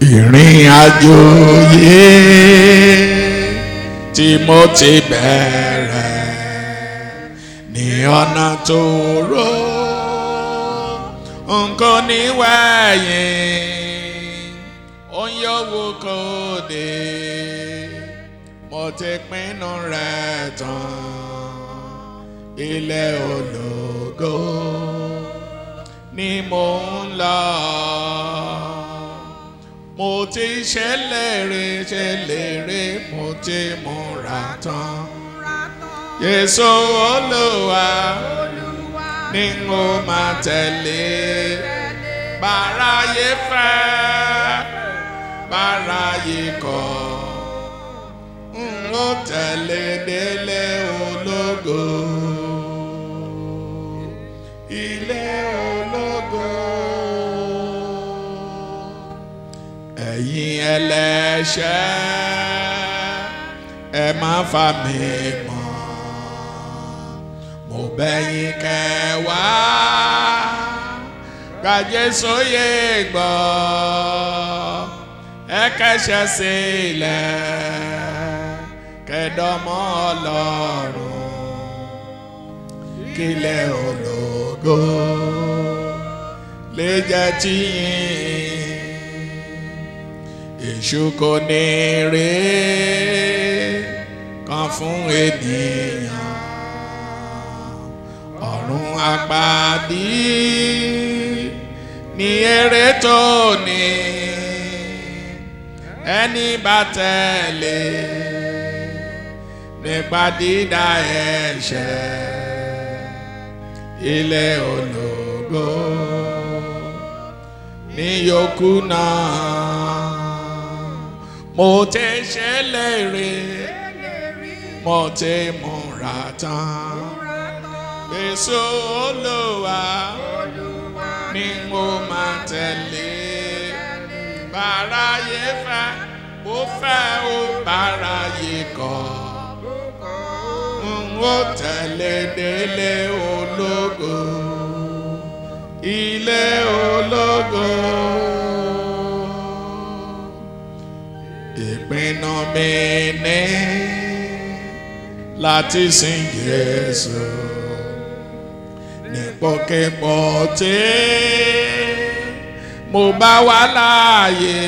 ìrìn àjò yìí tí mo ti bẹ̀rẹ̀ ní ọ̀nà tó rọ nǹkan níwẹ̀yìn ó ń yọ̀wò kò dé mo ti pinnu rẹ̀ tán ilé ológo ni mo ń lọ mo ti ṣèlérí ṣèlérí mo ti múra tán Jésù Olúwa ni mo máa tẹ̀lé báráyé fẹ́ báráyé kọ̀ n ó tẹ̀lé délé ológo ilé ológo ẹ̀yin ẹlẹ́ṣẹ̀ ẹ má fà mí mọ́ mo bẹ̀ yín kẹ́ wá gba Jésù yé gbọ́ ẹ kẹ́ṣẹ̀ sílẹ̀ kẹ́dọ̀mọ́ Ọlọ́run kílẹ̀ ológo lè jẹ́ tiyín èṣù kò ní rè kan fún ènìyàn ọ̀run àpàdé ní èrè tó ní ẹni bá tẹ̀lé nípa dídá ẹ̀ṣẹ̀ ilé ológo ní yòókù náà mo ti ṣèlérí mo ti múra tán Jésù Olúwa ni mo máa tẹ̀lé báráyé fẹ́ ó fẹ́ ó báráyé kọ̀ n ó tẹ̀lé délé ológo ilé ológo. ìpinnu mi ní láti sin Jésù nípòkípò tí mo bá wà láàyè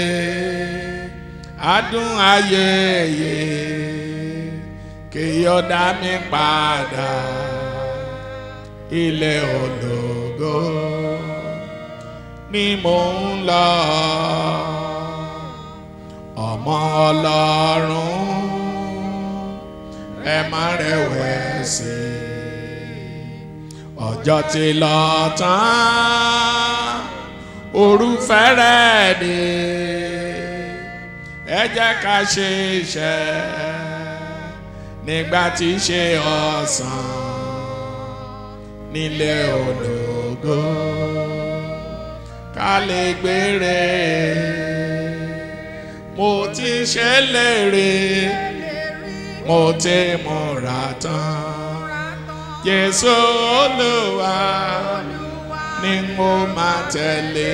adùn ayé yé kí yọ̀dá mi padà ilé ológo ni mò ń lọ ọmọ ọlọ́run ẹ má rẹ̀wẹ̀sì ọjọ́ ti lọ tán òru fẹ́rẹ̀ dé ẹ jẹ́ ká ṣe iṣẹ́ nígbà tí í ṣe ọ̀sán nílé ológo ká lè gbére mo ti ṣèlérí mo ti múra tán Jésù Olúwa ni mo máa tẹ̀lé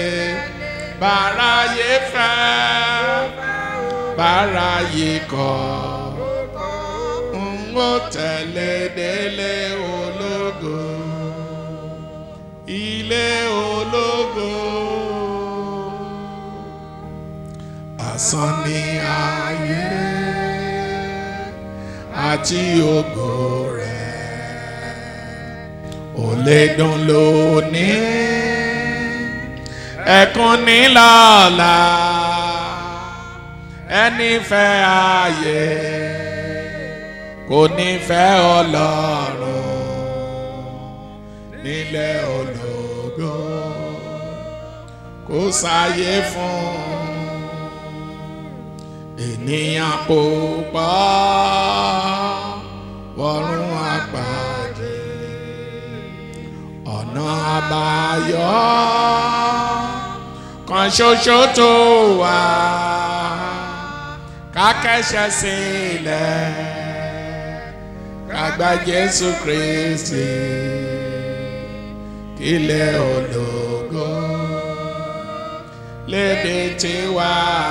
báráyé fẹ́ báráyé kọ̀ n ó tẹ̀lé délé ológo ilé ológo. asán ni ayé àti ògo rẹ̀ ò lè dùn lónìí ẹkún ní lọ́la ẹni fẹ́ ayé kò ní fẹ́ ọlọ́run nílẹ̀ ológo kò sáyé fún ènìyàn púpọ̀ wọ̀run àpàdé ọ̀nà àbáyọ kan ṣoṣo tó wà ká kẹ́sẹ̀ sílẹ̀ ká gba Jésù Kristi kílẹ̀ ológo lédè tiwa.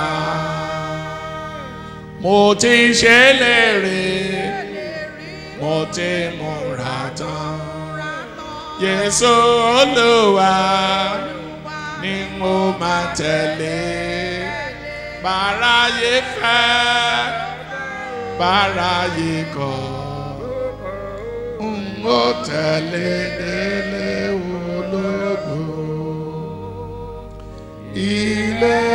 Mo ti ṣe léèrè, mo ti múra tán. Jésù Olúwa ni mo máa tẹ̀lé. Báráyé fẹ́, báráyé kọ̀, n ó tẹ̀lé délé ológo. Ilé